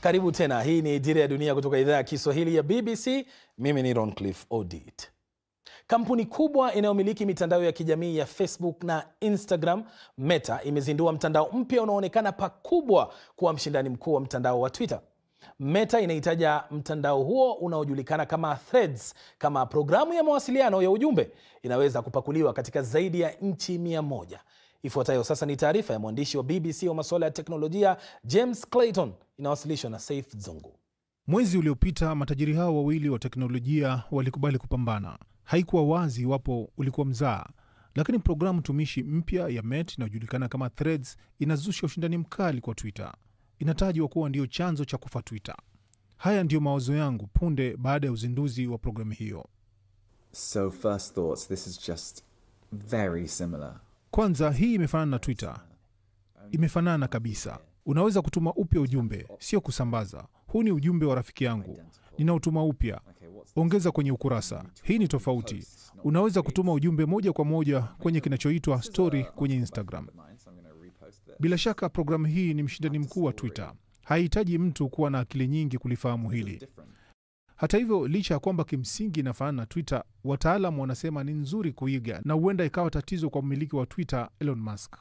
Karibu tena. Hii ni Dira ya Dunia kutoka idhaa ya Kiswahili ya BBC. Mimi ni Roncliffe Odit. Kampuni kubwa inayomiliki mitandao ya kijamii ya Facebook na Instagram, Meta, imezindua mtandao mpya unaoonekana pakubwa kuwa mshindani mkuu wa mtandao wa Twitter. Meta inahitaja mtandao huo unaojulikana kama Threads kama programu ya mawasiliano ya ujumbe inaweza kupakuliwa katika zaidi ya nchi mia moja. Ifuatayo sasa ni taarifa ya mwandishi wa BBC wa masuala ya teknolojia James Clayton, inawasilishwa na Saif Zungu. Mwezi uliopita matajiri hao wawili wa teknolojia walikubali kupambana. Haikuwa wazi iwapo ulikuwa mzaa, lakini programu tumishi mpya ya Meta inayojulikana kama Threads inazusha ushindani mkali kwa Twitter. Inatajwa kuwa ndiyo chanzo cha kufa Twitter. Haya ndiyo mawazo yangu punde baada ya uzinduzi wa programu hiyo. So first thoughts, this is just very similar. Kwanza, hii imefanana na Twitter, imefanana kabisa. Unaweza kutuma upya ujumbe, sio kusambaza. Huu ni ujumbe wa rafiki yangu, ninautuma upya, ongeza kwenye ukurasa. Hii ni tofauti. Unaweza kutuma ujumbe moja kwa moja kwenye kinachoitwa story kwenye Instagram. Bila shaka programu hii ni mshindani mkuu wa Twitter. Haihitaji mtu kuwa na akili nyingi kulifahamu hili. Hata hivyo, licha ya kwamba kimsingi inafanana na Twitter, wataalamu wanasema ni nzuri kuiga na huenda ikawa tatizo kwa mmiliki wa Twitter Elon Musk.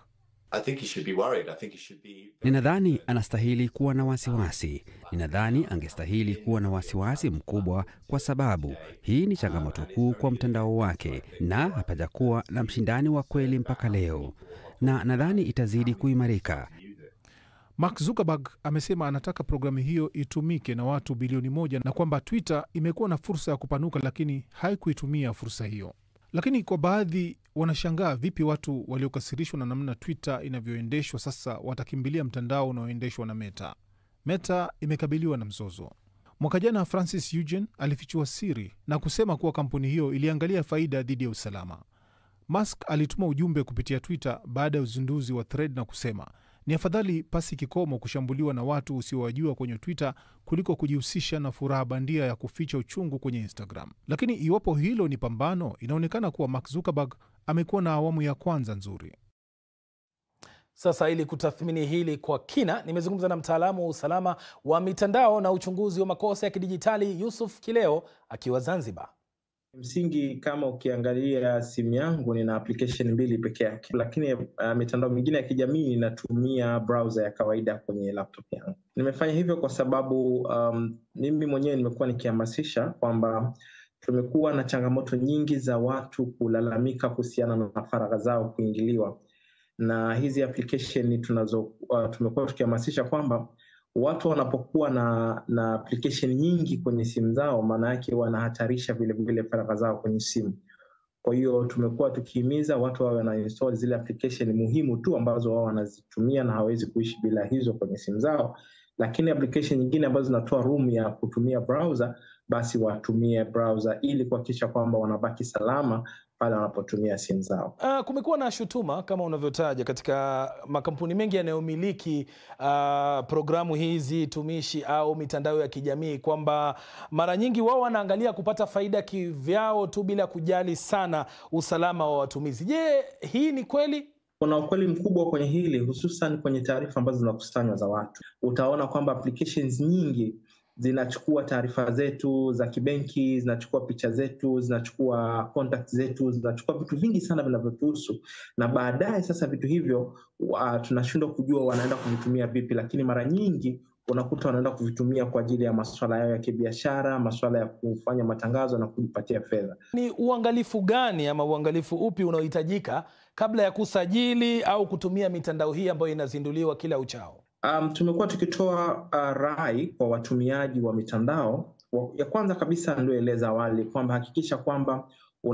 Ninadhani anastahili kuwa na wasiwasi. Ninadhani angestahili kuwa na wasiwasi mkubwa, kwa sababu hii ni changamoto kuu kwa mtandao wake, na hapajakuwa na mshindani wa kweli mpaka leo, na nadhani itazidi kuimarika. Mark Zuckerberg amesema anataka programu hiyo itumike na watu bilioni moja na kwamba Twitter imekuwa na fursa ya kupanuka, lakini haikuitumia fursa hiyo. Lakini kwa baadhi wanashangaa vipi watu waliokasirishwa na namna Twitter inavyoendeshwa sasa watakimbilia mtandao unaoendeshwa na Meta. Meta imekabiliwa na mzozo. Mwaka jana Francis Eugene alifichua siri na kusema kuwa kampuni hiyo iliangalia faida dhidi ya usalama. Musk alituma ujumbe kupitia Twitter baada ya uzinduzi wa Thread na kusema ni afadhali pasi kikomo kushambuliwa na watu usiowajua kwenye Twitter kuliko kujihusisha na furaha bandia ya kuficha uchungu kwenye Instagram. Lakini iwapo hilo ni pambano, inaonekana kuwa Mark Zuckerberg amekuwa na awamu ya kwanza nzuri. Sasa ili kutathmini hili kwa kina, nimezungumza na mtaalamu wa usalama wa mitandao na uchunguzi wa makosa ya kidijitali Yusuf Kileo akiwa Zanzibar. Msingi, kama ukiangalia simu yangu nina application mbili peke yake, lakini uh, mitandao mingine ya kijamii ninatumia browser ya kawaida kwenye laptop yangu. Nimefanya hivyo kwa sababu um, mimi mwenyewe nimekuwa nikihamasisha kwamba tumekuwa na changamoto nyingi za watu kulalamika kuhusiana na faragha zao kuingiliwa na hizi application tunazo, uh, tumekuwa tukihamasisha kwamba watu wanapokuwa na na application nyingi kwenye simu zao, maana yake wanahatarisha vilevile faragha zao kwenye simu. Kwa hiyo tumekuwa tukihimiza watu wawe wana install zile application muhimu tu ambazo wao wanazitumia na hawezi kuishi bila hizo kwenye simu zao, lakini application nyingine ambazo zinatoa room ya kutumia browser, basi watumie browser ili kuhakikisha kwamba wanabaki salama pale wanapotumia simu zao. Uh, kumekuwa na shutuma kama unavyotaja katika makampuni mengi yanayomiliki uh, programu hizi tumishi au mitandao ya kijamii kwamba mara nyingi wao wanaangalia kupata faida kivyao tu bila kujali sana usalama wa watumizi. Je, hii ni kweli? Kuna ukweli mkubwa kwenye hili, hususan kwenye taarifa ambazo zinakusanywa za watu. Utaona kwamba applications nyingi zinachukua taarifa zetu za kibenki, zinachukua picha zetu, zinachukua contact zetu, zinachukua vitu vingi sana vinavyotuhusu, na baadaye sasa vitu hivyo uh, tunashindwa kujua wanaenda kuvitumia vipi, lakini mara nyingi unakuta wanaenda kuvitumia kwa ajili ya masuala yao ya kibiashara, masuala ya kufanya matangazo na kujipatia fedha. Ni uangalifu gani ama uangalifu upi unaohitajika kabla ya kusajili au kutumia mitandao hii ambayo inazinduliwa kila uchao? Um, tumekuwa tukitoa uh, rai kwa watumiaji wa mitandao. Ya kwanza kabisa nilioeleza awali kwamba hakikisha kwamba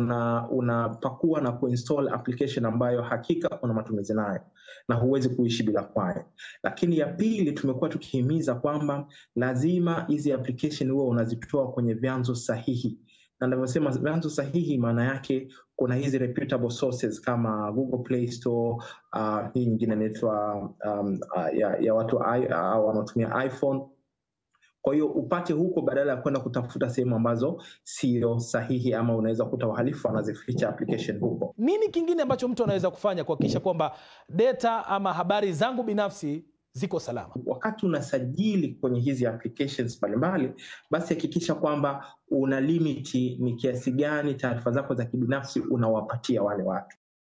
unapakua una na kuinstall application ambayo hakika una matumizi nayo na huwezi kuishi bila kwayo. Lakini ya pili, tumekuwa tukihimiza kwamba lazima hizi application huwa unazitoa kwenye vyanzo sahihi na navyosema vyanzo sahihi, maana yake kuna hizi reputable sources kama Google Play Store, uh, hii nyingine inaitwa um, uh, ya, ya watu uh, wanaotumia iPhone. Kwa hiyo upate huko badala ya kwenda kutafuta sehemu ambazo sio sahihi, ama unaweza kuta wahalifu wanazificha application huko. Nini kingine ambacho mtu anaweza kufanya kuhakikisha kwamba data ama habari zangu binafsi ziko salama? wakati unasajili kwenye hizi applications mbalimbali, basi hakikisha kwamba una limiti ni kiasi gani taarifa zako za kibinafsi unawapatia wale watu.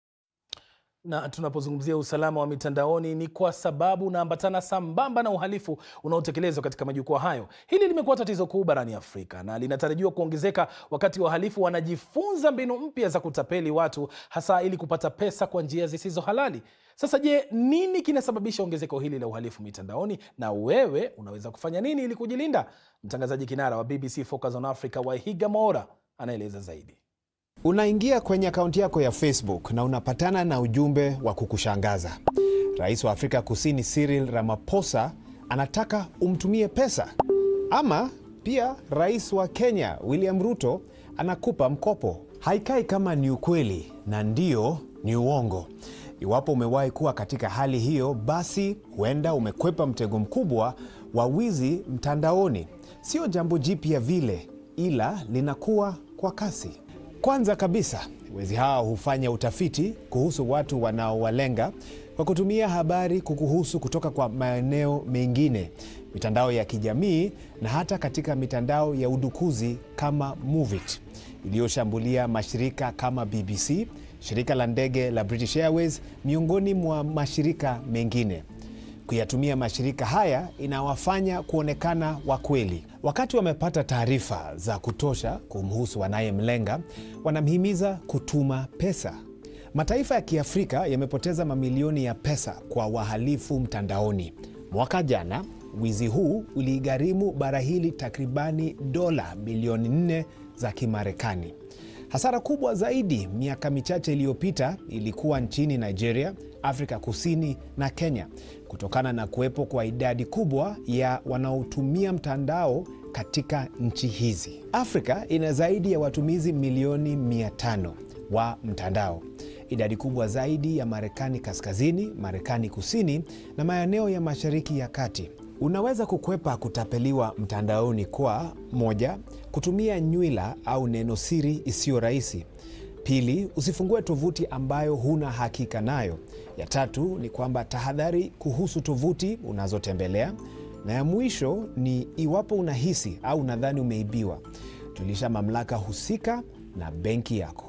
Na tunapozungumzia usalama wa mitandaoni ni kwa sababu unaambatana sambamba na uhalifu unaotekelezwa katika majukwaa hayo. Hili limekuwa tatizo kuu barani Afrika na linatarajiwa kuongezeka wakati wahalifu wanajifunza mbinu mpya za kutapeli watu, hasa ili kupata pesa kwa njia zisizo halali. Sasa je, nini kinasababisha ongezeko hili la uhalifu mitandaoni, na wewe unaweza kufanya nini ili kujilinda? Mtangazaji kinara wa BBC Focus on Africa Waihiga Maora anaeleza zaidi. Unaingia kwenye akaunti yako ya Facebook na unapatana na ujumbe wa kukushangaza. Rais wa Afrika Kusini Cyril Ramaphosa anataka umtumie pesa, ama pia rais wa Kenya William Ruto anakupa mkopo. Haikai kama ni ukweli na ndio ni uongo. Iwapo umewahi kuwa katika hali hiyo, basi huenda umekwepa mtego mkubwa wa wizi mtandaoni. Sio jambo jipya vile, ila linakuwa kwa kasi. Kwanza kabisa, wezi hawa hufanya utafiti kuhusu watu wanaowalenga kwa kutumia habari kukuhusu kutoka kwa maeneo mengine, mitandao ya kijamii na hata katika mitandao ya udukuzi kama Movit iliyoshambulia mashirika kama BBC, shirika la ndege la British Airways, miongoni mwa mashirika mengine. Kuyatumia mashirika haya inawafanya kuonekana wa kweli. Wakati wamepata taarifa za kutosha kumhusu wanayemlenga, wanamhimiza kutuma pesa. Mataifa ya Kiafrika yamepoteza mamilioni ya pesa kwa wahalifu mtandaoni. Mwaka jana wizi huu uligharimu bara hili takribani dola bilioni nne za Kimarekani. Hasara kubwa zaidi miaka michache iliyopita ilikuwa nchini Nigeria, Afrika Kusini na Kenya kutokana na kuwepo kwa idadi kubwa ya wanaotumia mtandao katika nchi hizi. Afrika ina zaidi ya watumizi milioni 500 wa mtandao, idadi kubwa zaidi ya Marekani Kaskazini, Marekani Kusini na maeneo ya Mashariki ya Kati. Unaweza kukwepa kutapeliwa mtandaoni kwa moja, kutumia nywila au neno siri isiyo rahisi. Pili, usifungue tovuti ambayo huna hakika nayo. Ya tatu ni kwamba tahadhari kuhusu tovuti unazotembelea, na ya mwisho ni iwapo unahisi au unadhani umeibiwa, julisha mamlaka husika na benki yako.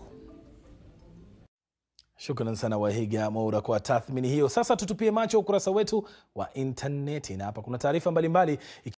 Shukran sana Wahiga Maura kwa tathmini hiyo. Sasa tutupie macho ukurasa wetu wa intaneti, na hapa kuna taarifa mbalimbali